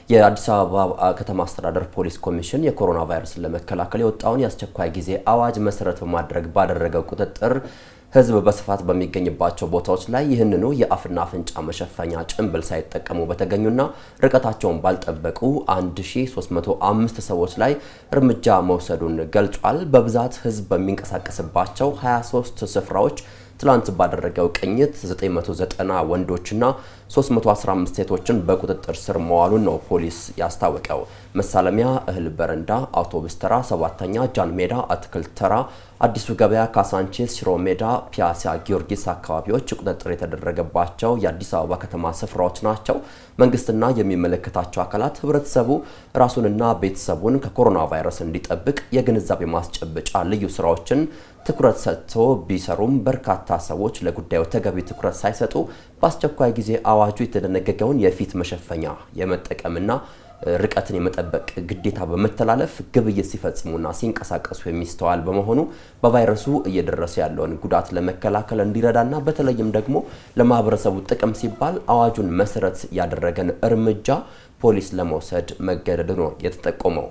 የአዲስ አበባ ከተማ አስተዳደር ፖሊስ ኮሚሽን የኮሮና ቫይረስን ለመከላከል የወጣውን የአስቸኳይ ጊዜ አዋጅ መሰረት በማድረግ ባደረገው ቁጥጥር ሕዝብ በስፋት በሚገኝባቸው ቦታዎች ላይ ይህንኑ የአፍና አፍንጫ መሸፈኛ ጭንብል ሳይጠቀሙ በተገኙና ርቀታቸውን ባልጠበቁ 1305 ሰዎች ላይ እርምጃ መውሰዱን ገልጿል። በብዛት ሕዝብ በሚንቀሳቀስባቸው 23 ስፍራዎች ትላንት ባደረገው ቅኝት 990 ወንዶችና 315 ሴቶችን በቁጥጥር ስር መዋሉን ነው ፖሊስ ያስታወቀው። መሳለሚያ፣ እህል በረንዳ፣ አውቶቡስ ተራ፣ ሰባተኛ ጃን ሜዳ፣ አትክልት ተራ፣ አዲሱ ገበያ፣ ካሳንቺስ፣ ሽሮ ሜዳ፣ ፒያሳ ጊዮርጊስ አካባቢዎች ቁጥጥር የተደረገባቸው የአዲስ አበባ ከተማ ስፍራዎች ናቸው። መንግስትና የሚመለከታቸው አካላት ህብረተሰቡ ራሱንና ቤተሰቡን ከኮሮና ቫይረስ እንዲጠብቅ የግንዛቤ ማስጨበጫ ልዩ ስራዎችን ትኩረት ሰጥቶ ቢሰሩም በርካታ ሰዎች ለጉዳዩ ተገቢ ትኩረት ሳይሰጡ በአስቸኳይ ጊዜ አዋጁ የተደነገገውን የፊት መሸፈኛ የመጠቀምና ርቀትን የመጠበቅ ግዴታ በመተላለፍ ግብይት ሲፈጽሙና ሲንቀሳቀሱ የሚስተዋል በመሆኑ በቫይረሱ እየደረሰ ያለውን ጉዳት ለመከላከል እንዲረዳና በተለይም ደግሞ ለማህበረሰቡ ጥቅም ሲባል አዋጁን መሰረት ያደረገን እርምጃ ፖሊስ ለመውሰድ መገደዱ ነው የተጠቆመው።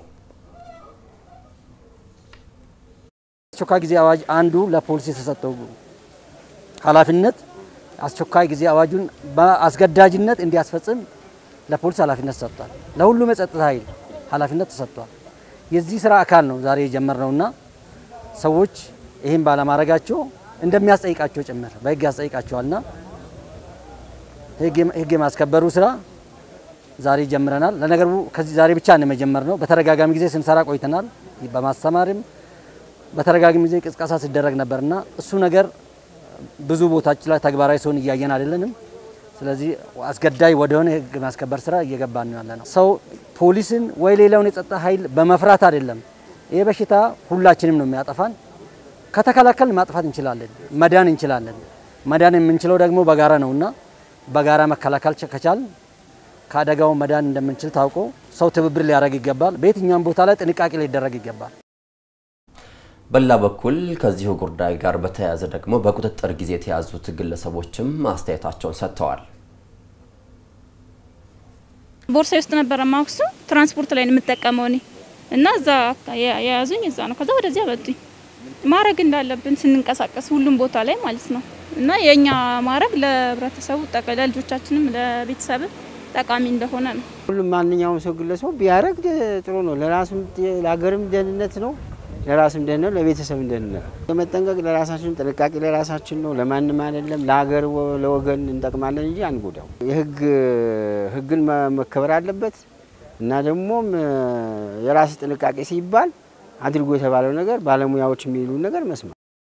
አስቸኳይ ጊዜ አዋጅ አንዱ ለፖሊስ የተሰጠው ኃላፊነት አስቸኳይ ጊዜ አዋጁን በአስገዳጅነት እንዲያስፈጽም ለፖሊስ ኃላፊነት ተሰጥቷል። ለሁሉም የጸጥታ ኃይል ኃላፊነት ተሰጥቷል። የዚህ ስራ አካል ነው ዛሬ የጀመርነውና ሰዎች ይህን ባለማድረጋቸው እንደሚያስጠይቃቸው ጭምር በህግ ያስጠይቃቸዋልና ህግ የማስከበሩ ስራ ዛሬ ጀምረናል። ለነገሩ ከዚህ ዛሬ ብቻ ነው የጀመርነው። በተደጋጋሚ ጊዜ ስንሰራ ቆይተናል። በማስተማርም በተደጋጋሚ ጊዜ ቅስቀሳ ሲደረግ ነበርና እሱ ነገር ብዙ ቦታዎች ላይ ተግባራዊ ሲሆን እያየን አይደለንም። ስለዚህ አስገዳይ ወደሆነ ህግ ማስከበር ስራ እየገባን ነው ያለ ነው። ሰው ፖሊስን ወይ ሌላውን የጸጥታ ኃይል በመፍራት አይደለም። ይህ በሽታ ሁላችንም ነው የሚያጠፋን። ከተከላከል ማጥፋት እንችላለን፣ መዳን እንችላለን። መዳን የምንችለው ደግሞ በጋራ ነውና በጋራ መከላከል ከቻል ከአደጋው መዳን እንደምንችል ታውቆ ሰው ትብብር ሊያደርግ ይገባል። በየትኛውም ቦታ ላይ ጥንቃቄ ሊደረግ ይገባል። በሌላ በኩል ከዚሁ ጉዳይ ጋር በተያያዘ ደግሞ በቁጥጥር ጊዜ የተያዙት ግለሰቦችም አስተያየታቸውን ሰጥተዋል። ቦርሳ ውስጥ ነበረ ማክሱ ትራንስፖርት ላይ ነው የምጠቀመው እኔ እና እዛ የያዙኝ እዛ ነው። ከዛ ወደዚያ በጡኝ። ማድረግ እንዳለብን ስንንቀሳቀስ ሁሉም ቦታ ላይ ማለት ነው እና የእኛ ማድረግ ለህብረተሰቡ ለልጆቻችንም ለቤተሰብ ጠቃሚ እንደሆነ ነው። ሁሉም ማንኛውም ሰው ግለሰቡ ቢያደርግ ጥሩ ነው። ለራሱም ለሀገርም ደህንነት ነው ለራስም ደህንነት ለቤተሰብ ደህንነት በመጠንቀቅ ለራሳችን ጥንቃቄ ለራሳችን ነው፣ ለማንም አይደለም። ለሀገር ለወገን እንጠቅማለን እንጂ አንጎዳው። የህግ ህግን መከበር አለበት እና ደግሞም የራስ ጥንቃቄ ሲባል አድርጎ የተባለው ነገር ባለሙያዎች የሚሉ ነገር መስማት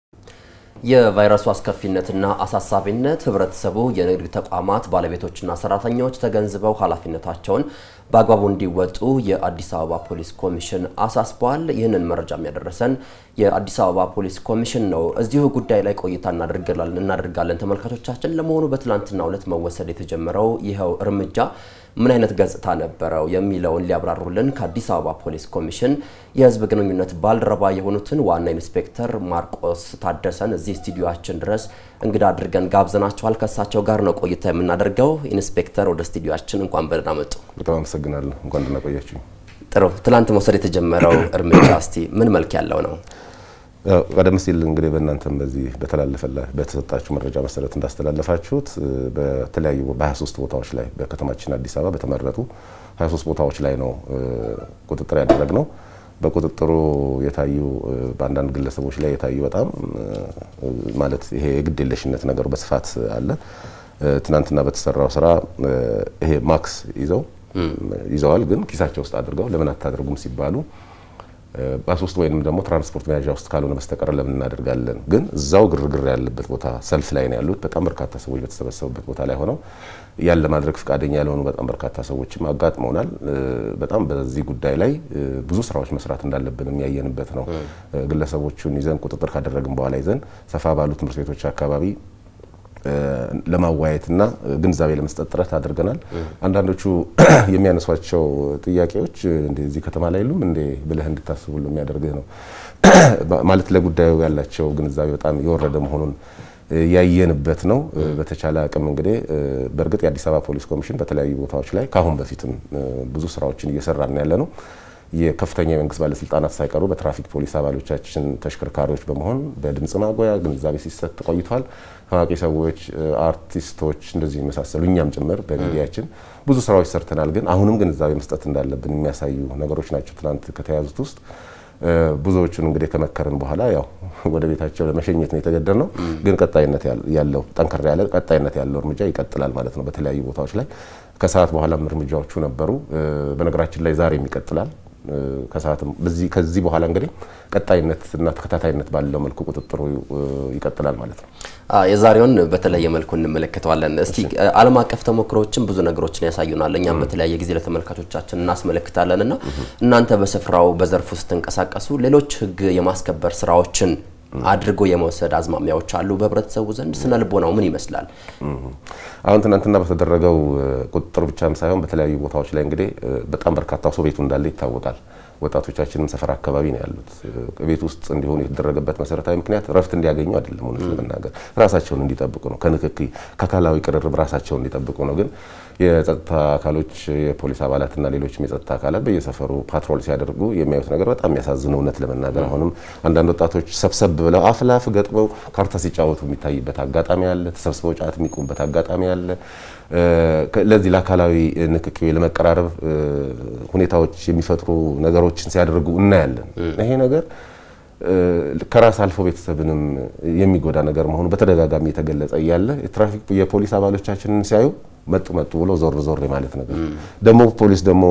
የቫይረሱ አስከፊነትና አሳሳቢነት ህብረተሰቡ፣ የንግድ ተቋማት ባለቤቶችና ሰራተኞች ተገንዝበው ኃላፊነታቸውን በአግባቡ እንዲወጡ የአዲስ አበባ ፖሊስ ኮሚሽን አሳስቧል። ይህንን መረጃ የሚያደረሰን የአዲስ አበባ ፖሊስ ኮሚሽን ነው። እዚሁ ጉዳይ ላይ ቆይታ እናደርጋለን ተመልካቾቻችን። ለመሆኑ በትላንትናው ዕለት መወሰድ የተጀመረው ይኸው እርምጃ ምን አይነት ገጽታ ነበረው የሚለውን ሊያብራሩልን ከአዲስ አበባ ፖሊስ ኮሚሽን የህዝብ ግንኙነት ባልደረባ የሆኑትን ዋና ኢንስፔክተር ማርቆስ ታደሰን እዚህ ስቱዲዮችን ድረስ እንግዳ አድርገን ጋብዘናቸዋል። ከእሳቸው ጋር ነው ቆይታ የምናደርገው። ኢንስፔክተር ወደ ስቱዲዮችን እንኳን በደህና መጡ። በጣም አመሰግናለሁ። እንኳን ደህና ቆያችሁ። ጥሩ። ትላንት መውሰድ የተጀመረው እርምጃ እስቲ ምን መልክ ያለው ነው? ቀደም ሲል እንግዲህ በእናንተም በዚህ በተላለፈላ በተሰጣችሁ መረጃ መሰረት እንዳስተላለፋችሁት በተለያዩ በ23 ቦታዎች ላይ በከተማችን አዲስ አበባ በተመረጡ 23 ቦታዎች ላይ ነው ቁጥጥር ያደረግነው። በቁጥጥሩ የታዩ በአንዳንድ ግለሰቦች ላይ የታዩ በጣም ማለት ይሄ የግድ የለሽነት ነገሩ በስፋት አለ። ትናንትና በተሰራው ስራ ይሄ ማክስ ይዘው ይዘዋል፣ ግን ኪሳቸው ውስጥ አድርገው ለምን አታደርጉም ሲባሉ በሶስት ወይንም ደግሞ ትራንስፖርት መያዣ ውስጥ ካልሆነ በስተቀር ለምን እናደርጋለን? ግን እዛው ግርግር ያለበት ቦታ ሰልፍ ላይ ነው ያሉት። በጣም በርካታ ሰዎች በተሰበሰቡበት ቦታ ላይ ሆነው ያን ለማድረግ ፈቃደኛ ያልሆኑ በጣም በርካታ ሰዎችም አጋጥመውናል። በጣም በዚህ ጉዳይ ላይ ብዙ ስራዎች መስራት እንዳለብን የሚያየንበት ነው። ግለሰቦቹን ይዘን ቁጥጥር ካደረግን በኋላ ይዘን ሰፋ ባሉ ትምህርት ቤቶች አካባቢ ለማዋየትና ግንዛቤ ለመስጠት ጥረት አድርገናል። አንዳንዶቹ የሚያነሷቸው ጥያቄዎች እዚህ ከተማ ላይ የሉም እንዴ ብለህ እንድታስቡ የሚያደርግህ ነው። ማለት ለጉዳዩ ያላቸው ግንዛቤ በጣም የወረደ መሆኑን ያየንበት ነው። በተቻለ አቅም እንግዲህ በእርግጥ የአዲስ አበባ ፖሊስ ኮሚሽን በተለያዩ ቦታዎች ላይ ከአሁን በፊትም ብዙ ስራዎችን እየሰራን ያለ ነው። የከፍተኛ የመንግስት ባለስልጣናት ሳይቀሩ በትራፊክ ፖሊስ አባሎቻችን ተሽከርካሪዎች በመሆን በድምጽ ማጉያ ግንዛቤ ሲሰጥ ቆይቷል። ታዋቂ ሰዎች፣ አርቲስቶች እንደዚህ የመሳሰሉ እኛም ጭምር በሚዲያችን ብዙ ስራዎች ሰርተናል። ግን አሁንም ግንዛቤ መስጠት እንዳለብን የሚያሳዩ ነገሮች ናቸው ትናንት ከተያዙት ውስጥ ብዙዎቹን እንግዲህ ከመከርን በኋላ ያው ወደ ቤታቸው ለመሸኘት ነው የተገደድ ነው። ግን ቀጣይነት ያለው ጠንከር ያለ ቀጣይነት ያለው እርምጃ ይቀጥላል ማለት ነው። በተለያዩ ቦታዎች ላይ ከሰዓት በኋላም እርምጃዎቹ ነበሩ። በነገራችን ላይ ዛሬም ይቀጥላል። ከሰዓትም በዚህ ከዚህ በኋላ እንግዲህ ቀጣይነት እና ተከታታይነት ባለው መልኩ ቁጥጥሩ ይቀጥላል ማለት ነው። የዛሬውን በተለየ መልኩ እንመለከተዋለን። እስቲ ዓለም አቀፍ ተሞክሮዎችን ብዙ ነገሮችን ያሳዩናል። እኛም በተለያየ ጊዜ ለተመልካቾቻችን እናስመለክታለን እና እናንተ በስፍራው በዘርፉ ስትንቀሳቀሱ ሌሎች ሕግ የማስከበር ስራዎችን አድርጎ የመውሰድ አዝማሚያዎች አሉ በህብረተሰቡ ዘንድ። ስነ ልቦናው ምን ይመስላል? አሁን ትናንትና በተደረገው ቁጥጥር ብቻም ሳይሆን በተለያዩ ቦታዎች ላይ እንግዲህ በጣም በርካታ ሰው ቤቱ እንዳለ ይታወቃል። ወጣቶቻችንም ሰፈር አካባቢ ነው ያሉት። ቤት ውስጥ እንዲሆኑ የተደረገበት መሰረታዊ ምክንያት ረፍት እንዲያገኙ አይደለም፣ እውነት ለመናገር ራሳቸውን እንዲጠብቁ ነው። ከንክኪ ከአካላዊ ቅርርብ ራሳቸውን እንዲጠብቁ ነው። ግን የጸጥታ አካሎች የፖሊስ አባላትና ሌሎችም የጸጥታ አካላት በየሰፈሩ ፓትሮል ሲያደርጉ የሚያዩት ነገር በጣም የሚያሳዝን እውነት ለመናገር አሁንም አንዳንድ ወጣቶች ሰብሰብ ብለው አፍላፍ ገጥመው ካርታ ሲጫወቱ የሚታይበት አጋጣሚ አለ። ተሰብስበው ጫት የሚቁሙበት አጋጣሚ አለ። ለዚህ ለአካላዊ ንክኪ ለመቀራረብ ሁኔታዎች የሚፈጥሩ ነገሮችን ሲያደርጉ እናያለን። ይሄ ነገር ከራስ አልፎ ቤተሰብንም የሚጎዳ ነገር መሆኑ በተደጋጋሚ የተገለጸ እያለ የትራፊክ የፖሊስ አባሎቻችንን ሲያዩ መጡ መጡ ብሎ ዞር ዞር ማለት ነገር ደግሞ ፖሊስ ደግሞ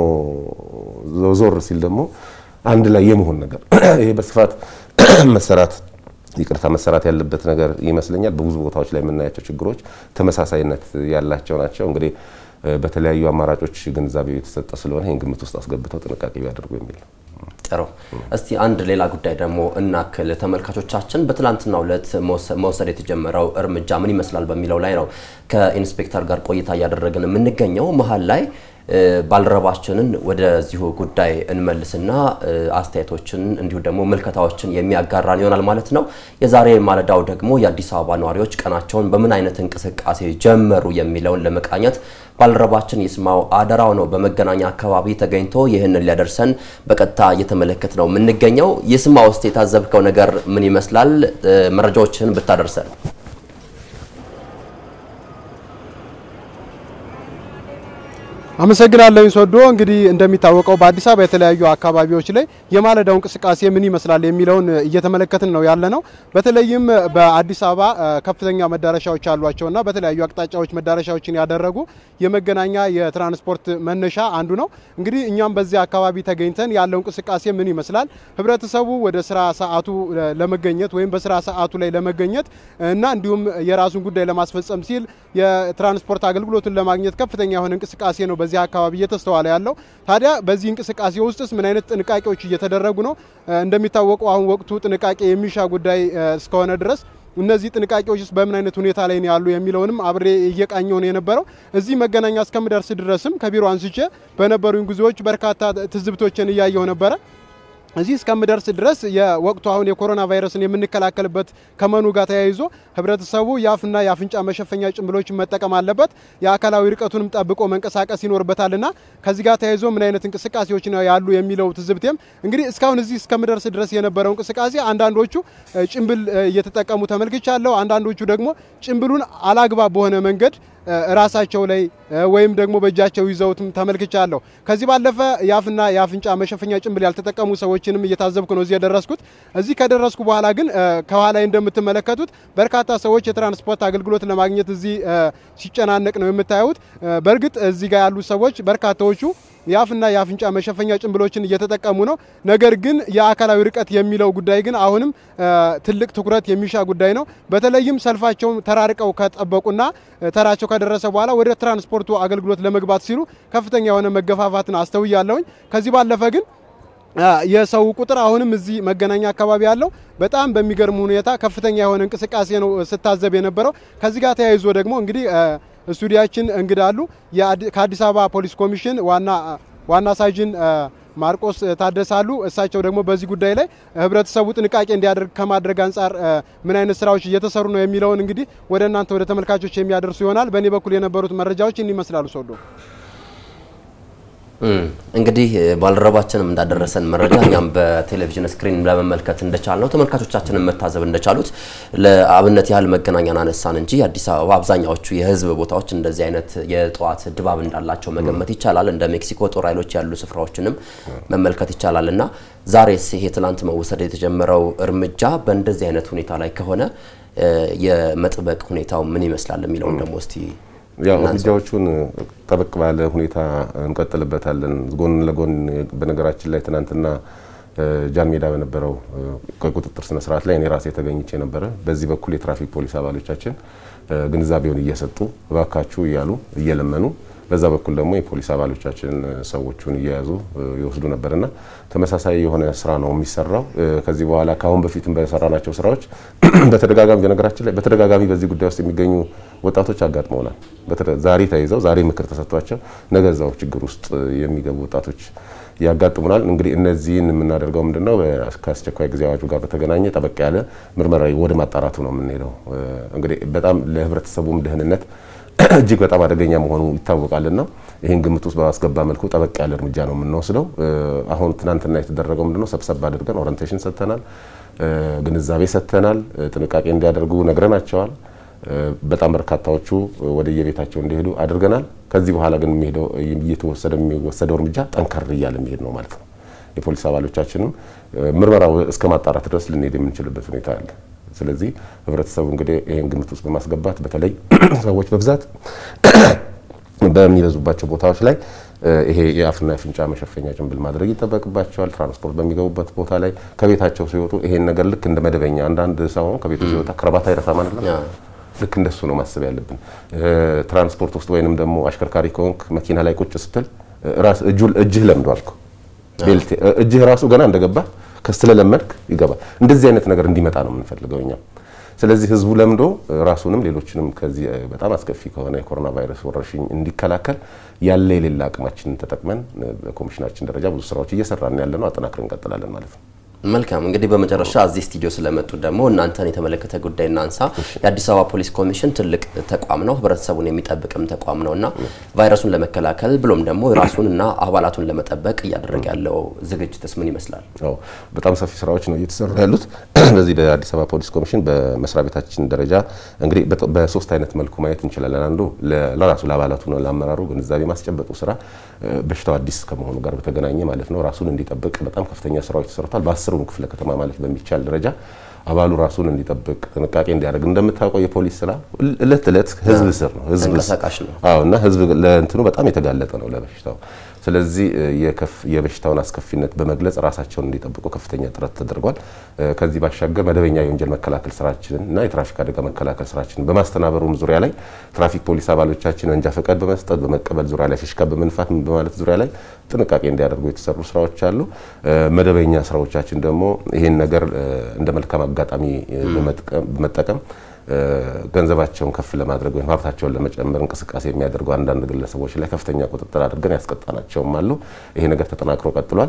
ዞር ሲል ደግሞ አንድ ላይ የመሆን ነገር ይሄ በስፋት መሰራት ይቅርታ መሰራት ያለበት ነገር ይመስለኛል። በብዙ ቦታዎች ላይ የምናያቸው ችግሮች ተመሳሳይነት ያላቸው ናቸው። እንግዲህ በተለያዩ አማራጮች ግንዛቤ የተሰጠ ስለሆነ ይህን ግምት ውስጥ አስገብተው ጥንቃቄ ቢያደርጉ የሚል ነው። ጥሩ። እስቲ አንድ ሌላ ጉዳይ ደግሞ እናክል። ተመልካቾቻችን በትላንትናው ዕለት መውሰድ የተጀመረው እርምጃ ምን ይመስላል በሚለው ላይ ነው ከኢንስፔክተር ጋር ቆይታ እያደረግን የምንገኘው። መሀል ላይ ባልደረባችንን ወደዚሁ ጉዳይ እንመልስና አስተያየቶችን እንዲሁ ደግሞ ምልከታዎችን የሚያጋራን ይሆናል ማለት ነው። የዛሬ ማለዳው ደግሞ የአዲስ አበባ ነዋሪዎች ቀናቸውን በምን አይነት እንቅስቃሴ ጀመሩ የሚለውን ለመቃኘት ባልደረባችን ይስማው አደራው ነው በመገናኛ አካባቢ ተገኝቶ ይህንን ሊያደርሰን በቀጥታ እየተመለከት ነው የምንገኘው። ይስማው ውስጥ የታዘብከው ነገር ምን ይመስላል? መረጃዎችን ብታደርሰን። አመሰግናለሁ ሶዶ። እንግዲህ እንደሚታወቀው በአዲስ አበባ የተለያዩ አካባቢዎች ላይ የማለዳው እንቅስቃሴ ምን ይመስላል የሚለውን እየተመለከትን ነው ያለ ነው። በተለይም በአዲስ አበባ ከፍተኛ መዳረሻዎች ያሏቸውና በተለያዩ አቅጣጫዎች መዳረሻዎችን ያደረጉ የመገናኛ የትራንስፖርት መነሻ አንዱ ነው። እንግዲህ እኛም በዚህ አካባቢ ተገኝተን ያለው እንቅስቃሴ ምን ይመስላል፣ ህብረተሰቡ ወደ ስራ ሰዓቱ ለመገኘት ወይም በስራ ሰዓቱ ላይ ለመገኘት እና እንዲሁም የራሱን ጉዳይ ለማስፈጸም ሲል የትራንስፖርት አገልግሎትን ለማግኘት ከፍተኛ የሆነ እንቅስቃሴ ነው በዚህ አካባቢ እየተስተዋለ ያለው። ታዲያ በዚህ እንቅስቃሴ ውስጥስ ምን አይነት ጥንቃቄዎች እየተደረጉ ነው? እንደሚታወቀው አሁን ወቅቱ ጥንቃቄ የሚሻ ጉዳይ እስከሆነ ድረስ እነዚህ ጥንቃቄዎችስ በምን አይነት ሁኔታ ላይ ነው ያሉ የሚለውንም አብሬ እየቃኘው ነው የነበረው። እዚህ መገናኛ እስከምደርስ ድረስም ከቢሮ አንስቼ በነበሩኝ ጉዞዎች በርካታ ትዝብቶችን እያየው ነበረ። እዚህ እስከምደርስ ድረስ የወቅቱ አሁን የኮሮና ቫይረስን የምንከላከልበት ከመኑ ጋር ተያይዞ ህብረተሰቡ የአፍና የአፍንጫ መሸፈኛ ጭንብሎችን መጠቀም አለበት። የአካላዊ ርቀቱንም ጠብቆ መንቀሳቀስ ይኖርበታልና ከዚህ ጋር ተያይዞ ምን አይነት እንቅስቃሴዎች ነው ያሉ የሚለው ትዝብቴም እንግዲህ እስካሁን እዚህ እስከምደርስ ድረስ የነበረው እንቅስቃሴ አንዳንዶቹ ጭንብል እየተጠቀሙ ተመልክቻለሁ። አንዳንዶቹ ደግሞ ጭንብሉን አላግባብ በሆነ መንገድ ራሳቸው ላይ ወይም ደግሞ በእጃቸው ይዘውትም ተመልክቻለሁ። ከዚህ ባለፈ የአፍና የአፍንጫ መሸፈኛ ጭንብል ያልተጠቀሙ ሰዎችንም እየታዘብኩ ነው እዚህ የደረስኩት። እዚህ ከደረስኩ በኋላ ግን ከኋላ እንደምትመለከቱት በርካታ ሰዎች የትራንስፖርት አገልግሎት ለማግኘት እዚህ ሲጨናነቅ ነው የምታዩት። በእርግጥ እዚህ ጋር ያሉ ሰዎች በርካታዎቹ የአፍና የአፍንጫ መሸፈኛ ጭንብሎችን እየተጠቀሙ ነው። ነገር ግን የአካላዊ ርቀት የሚለው ጉዳይ ግን አሁንም ትልቅ ትኩረት የሚሻ ጉዳይ ነው። በተለይም ሰልፋቸውን ተራርቀው ከጠበቁና ተራቸው ከደረሰ በኋላ ወደ ትራንስፖርቱ አገልግሎት ለመግባት ሲሉ ከፍተኛ የሆነ መገፋፋትን አስተውያለሁኝ። ከዚህ ባለፈ ግን የሰው ቁጥር አሁንም እዚህ መገናኛ አካባቢ ያለው በጣም በሚገርም ሁኔታ ከፍተኛ የሆነ እንቅስቃሴ ነው ስታዘብ የነበረው። ከዚህ ጋር ተያይዞ ደግሞ እንግዲህ ስቱዲያችን እንግዳ አሉ። ከአዲስ አበባ ፖሊስ ኮሚሽን ዋና ዋና ሳጅን ማርቆስ ታደሳሉ። እሳቸው ደግሞ በዚህ ጉዳይ ላይ ህብረተሰቡ ጥንቃቄ እንዲያደርግ ከማድረግ አንጻር ምን አይነት ስራዎች እየተሰሩ ነው የሚለውን እንግዲህ ወደ እናንተ ወደ ተመልካቾች የሚያደርሱ ይሆናል። በእኔ በኩል የነበሩት መረጃዎች ይህን ይመስላሉ። ሶዶ እንግዲህ ባልደረባችንም እንዳደረሰን መረጃ እኛም በቴሌቪዥን ስክሪን ለመመልከት እንደቻል ነው ተመልካቾቻችንን መታዘብ እንደቻሉት ለአብነት ያህል መገናኛን አነሳን እንጂ የአዲስ አበባ አብዛኛዎቹ የህዝብ ቦታዎች እንደዚህ አይነት የጠዋት ድባብ እንዳላቸው መገመት ይቻላል። እንደ ሜክሲኮ ጦር ኃይሎች ያሉ ስፍራዎችንም መመልከት ይቻላል እና ዛሬስ ይሄ ትላንት መወሰድ የተጀመረው እርምጃ በእንደዚህ አይነት ሁኔታ ላይ ከሆነ የመጥበቅ ሁኔታው ምን ይመስላል የሚለውን ደግሞ እስቲ ያው እርምጃዎቹን ጠበቅ ባለ ሁኔታ እንቀጥልበታለን። ጎን ለጎን በነገራችን ላይ ትናንትና ጃን ሜዳ በነበረው ቁጥጥር ስነ ስርዓት ላይ እኔ ራሴ ተገኝቼ ነበረ። በዚህ በኩል የትራፊክ ፖሊስ አባሎቻችን ግንዛቤውን እየሰጡ እባካችሁ እያሉ እየለመኑ በዛ በኩል ደግሞ የፖሊስ አባሎቻችን ሰዎቹን እየያዙ ይወስዱ ነበርና ተመሳሳይ የሆነ ስራ ነው የሚሰራው። ከዚህ በኋላ ከአሁን በፊትም በሰራናቸው ስራዎች በተደጋጋሚ በነገራችን ላይ በተደጋጋሚ በዚህ ጉዳይ ውስጥ የሚገኙ ወጣቶች አጋጥመውናል። ዛሬ ተይዘው ዛሬ ምክር ተሰጥቷቸው ነገ እዛው ችግር ውስጥ የሚገቡ ወጣቶች ያጋጥሙናል። እንግዲህ እነዚህን የምናደርገው ምንድነው ከአስቸኳይ ጊዜ አዋጁ ጋር በተገናኘ ጠበቅ ያለ ምርመራ ወደ ማጣራቱ ነው የምንሄደው። እንግዲህ በጣም ለህብረተሰቡም ደህንነት እጅግ በጣም አደገኛ መሆኑ ይታወቃልና ይህን ግምት ውስጥ በማስገባ መልኩ ጠበቅ ያለ እርምጃ ነው የምንወስደው። አሁን ትናንትና የተደረገው ምንድነው ሰብሰብ አድርገን ኦሪንቴሽን ሰጥተናል፣ ግንዛቤ ሰጥተናል፣ ጥንቃቄ እንዲያደርጉ ነግረናቸዋል። በጣም በርካታዎቹ ወደ የቤታቸው እንዲሄዱ አድርገናል። ከዚህ በኋላ ግን እየተወሰደ የሚወሰደው እርምጃ ጠንከር እያለ የሚሄድ ነው ማለት ነው። የፖሊስ አባሎቻችንም ምርመራው እስከ ማጣራት ድረስ ልንሄድ የምንችልበት ሁኔታ አለ። ስለዚህ ህብረተሰቡ እንግዲህ ይህን ግምት ውስጥ በማስገባት በተለይ ሰዎች በብዛት በሚበዙባቸው ቦታዎች ላይ ይሄ የአፍና የአፍንጫ መሸፈኛ ጭንብል ማድረግ ይጠበቅባቸዋል። ትራንስፖርት በሚገቡበት ቦታ ላይ ከቤታቸው ሲወጡ ይሄን ነገር ልክ እንደ መደበኛ አንዳንድ ሰው ከቤቱ ሲወጣ ክረባት አይረሳም አይደለም ልክ እንደሱ ነው ማሰብ ያለብን። ትራንስፖርት ውስጥ ወይንም ደግሞ አሽከርካሪ ከሆንክ መኪና ላይ ቁጭ ስትል እጅህ ለምዷል እኮ ቤልት እጅህ ራሱ ገና እንደገባ ከስለለመድክ ይገባል። እንደዚህ አይነት ነገር እንዲመጣ ነው የምንፈልገው እኛ። ስለዚህ ህዝቡ ለምዶ ራሱንም ሌሎችንም ከዚህ በጣም አስከፊ ከሆነ የኮሮና ቫይረስ ወረርሽኝ እንዲከላከል ያለ የሌላ አቅማችንን ተጠቅመን በኮሚሽናችን ደረጃ ብዙ ስራዎች እየሰራን ያለ ነው። አጠናክረን እንቀጥላለን ማለት ነው። መልካም እንግዲህ በመጨረሻ እዚህ ስቱዲዮ ስለመጡ ደግሞ እናንተን የተመለከተ ጉዳይ እናንሳ። የአዲስ አበባ ፖሊስ ኮሚሽን ትልቅ ተቋም ነው፣ ህብረተሰቡን የሚጠብቅም ተቋም ነው እና ቫይረሱን ለመከላከል ብሎም ደግሞ ራሱን እና አባላቱን ለመጠበቅ እያደረገ ያለው ዝግጅትስ ምን ይመስላል? አዎ በጣም ሰፊ ስራዎች ነው እየተሰሩ ያሉት። በዚህ በአዲስ አበባ ፖሊስ ኮሚሽን በመስሪያ ቤታችን ደረጃ እንግዲህ በሶስት አይነት መልኩ ማየት እንችላለን። አንዱ ለራሱ ለአባላቱ ነው ለአመራሩ ግንዛቤ ማስጨበጡ ስራ በሽታው አዲስ ከመሆኑ ጋር በተገናኘ ማለት ነው ራሱን እንዲጠብቅ በጣም ከፍተኛ ስራዎች ተሰርቷል። በአስሩም ክፍለ ከተማ ማለት በሚቻል ደረጃ አባሉ ራሱን እንዲጠብቅ ጥንቃቄ እንዲያደርግ እንደምታውቀው የፖሊስ ስራ እለት እለት ህዝብ ስር ነው ህዝብ ተንቀሳቃሽ ነው። አዎ እና ህዝብ ለእንትኑ በጣም የተጋለጠ ነው ለበሽታው። ስለዚህ የበሽታውን አስከፊነት በመግለጽ ራሳቸውን እንዲጠብቁ ከፍተኛ ጥረት ተደርጓል። ከዚህ ባሻገር መደበኛ የወንጀል መከላከል ስራችንን እና የትራፊክ አደጋ መከላከል ስራችንን በማስተናበሩም ዙሪያ ላይ ትራፊክ ፖሊስ አባሎቻችን መንጃ ፈቃድ በመስጠት በመቀበል ዙሪያ ላይ ፊሽካ በመንፋት በማለት ዙሪያ ላይ ጥንቃቄ እንዲያደርጉ የተሰሩ ስራዎች አሉ። መደበኛ ስራዎቻችን ደግሞ ይህን ነገር እንደ መልካም አጋጣሚ በመጠቀም ገንዘባቸውን ከፍ ለማድረግ ወይም ሀብታቸውን ለመጨመር እንቅስቃሴ የሚያደርጉ አንዳንድ ግለሰቦች ላይ ከፍተኛ ቁጥጥር አድርገን ያስቀጣናቸውም አሉ። ይሄ ነገር ተጠናክሮ ቀጥሏል።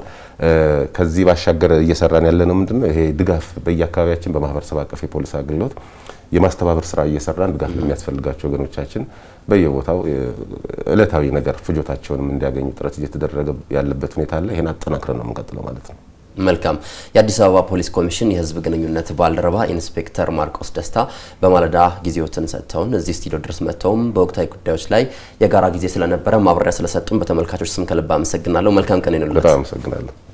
ከዚህ ባሻገር እየሰራን ያለነው ምንድነው? ይሄ ድጋፍ በየአካባቢያችን በማህበረሰብ አቀፍ የፖሊስ አገልግሎት የማስተባበር ስራ እየሰራን ድጋፍ ለሚያስፈልጋቸው ወገኖቻችን በየቦታው እለታዊ ነገር ፍጆታቸውንም እንዲያገኙ ጥረት እየተደረገ ያለበት ሁኔታ አለ። ይሄን አጠናክረን ነው የምንቀጥለው ማለት ነው። መልካም። የአዲስ አበባ ፖሊስ ኮሚሽን የህዝብ ግንኙነት ባልደረባ ኢንስፔክተር ማርቆስ ደስታ በማለዳ ጊዜዎትን ሰጥተውን እዚህ ስቱዲዮ ድረስ መጥተውም በወቅታዊ ጉዳዮች ላይ የጋራ ጊዜ ስለነበረ ማብራሪያ ስለሰጡን በተመልካቾች ስም ከልብ አመሰግናለሁ። መልካም ቀን ይሁንልዎት። በጣም አመሰግናለሁ።